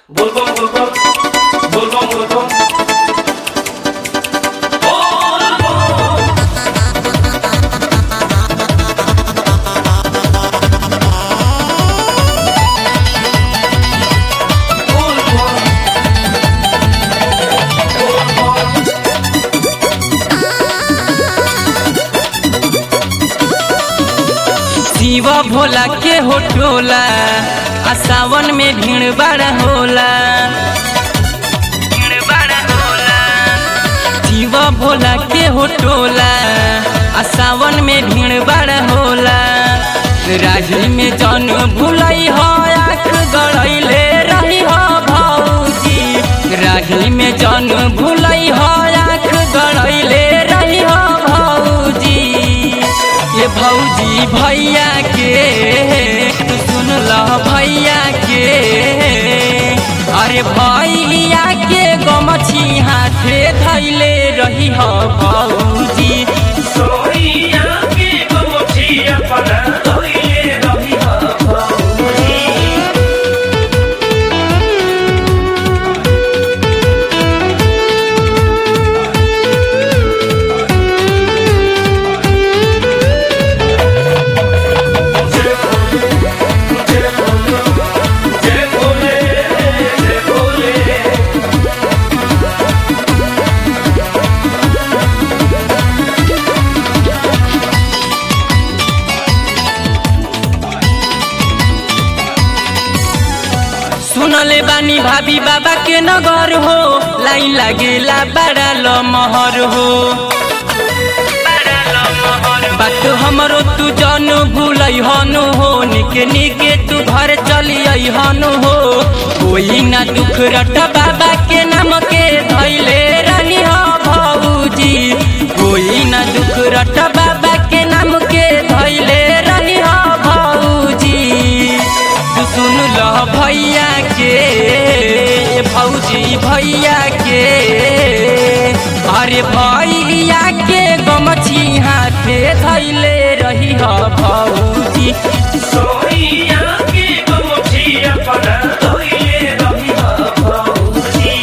Volvam, volvam, volvam, volvam. Shiv Bhola के होटोला आ सावन में भीड़ बड़ा होला भीड़ बड़ा होला शिव भोला के होटोला आ सावन में भीड़ बड़ा होला राही में जन भुलई हो आँख गड़ैले रही हो भौजी राही में जन भुलई हो आँख गड़ैले रही हो भौजी ये भौजी भैया के तू सुन ल भैया के अरे भैया के गमछी हाथे धैले रही हो भौजी सोइया के गोछिया पना तोइले रही हा भौजी जय भोले जय भोले सुनले बानी भाभी बाबा के नगर हो लाइन लागेला बड़ा लमहर हो बात हमरो तू जन भूलै हनु हो निके निके तू घर चली हनु हो कोई ना दुख रट बाबा के नाम के धैले रही हो भौजी कोई ना दुख रट बाबा के नाम के धैले रही हो भौजी तू सुन ल भैया के भौजी भैया के अरे भैया के गमछी हाथे धैले रही ह भौजी सोइया के गोछिया पना तोइले रही हा भौजी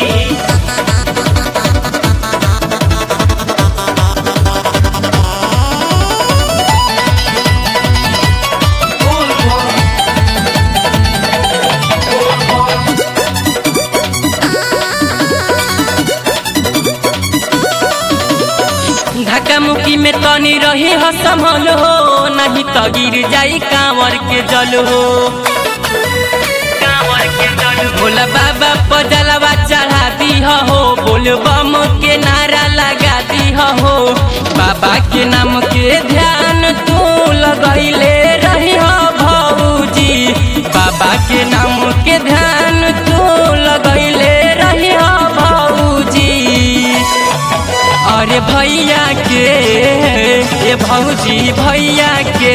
धक्का मुक्की में तनी रही ह संभल हो नहीं तो गिर जाई कांवर के जल हो कांवर के जल भोला बाबा पजलवा चढ़ा दी हो बोल बम के नारा लगा दी हो बाबा के नाम के ध्यान तू लगैले रही हो भौजी बाबा के नाम के ध्यान तू लगैले रही हो भौजी अरे भैया के ए भौजी भैया के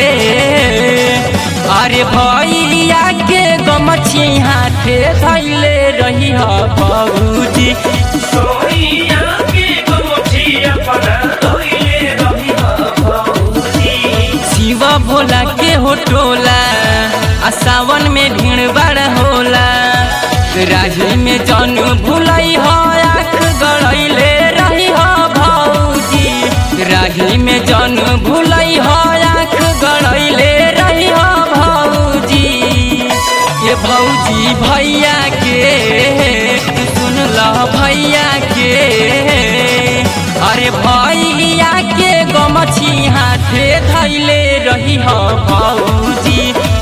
अरे भैया के गमछी हाथे धैले रही ह भौजी सोइया के गोछिया पना तोइले रही हा भौजी शिव भोला के होटोला आ सावन में भीड़ बड़ा होला राही में जन भुलई हो आँख गड़ैले रही हो भौजी राही में जन भुलई हो आँख गड़ैले रही हो भौजी ये भौजी भैया के तू सुन ल भैया के अरे भैया के गमछी हाथे धैले रही हो भौजी